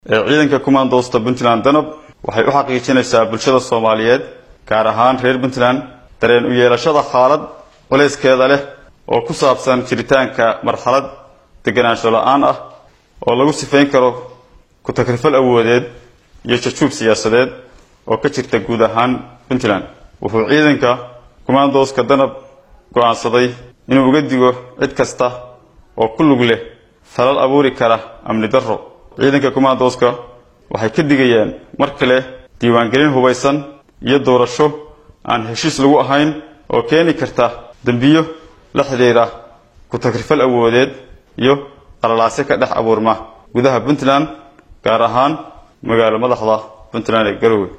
ee ciidanka kumaandoosta puntland danab waxay u xaqiijinaysaa bulshada soomaaliyeed gaar ahaan reer puntland dareen u yeelashada xaalad culayskeeda leh oo ku saabsan jiritaanka marxalad deganaansho la-aan ah oo lagu sifayn karo ku-takrifal awoodeed iyo jajuub siyaasadeed oo ka jirta guud ahaan puntland wuxuu ciidanka kumaandooska danab go-aansaday inuu uga digo cid kasta oo ku lug leh falal abuuri kara amni darro ciidanka kumaandooska waxay ka digayaan mar kale diiwaangelin hubaysan iyo doorasho aan heshiis lagu ahayn oo keeni karta dembiyo la xidhiira ku-takrifal awoodeed iyo qalalaasyo ka dhex abuurma gudaha puntland gaar ahaan magaalo madaxda puntland ee garowe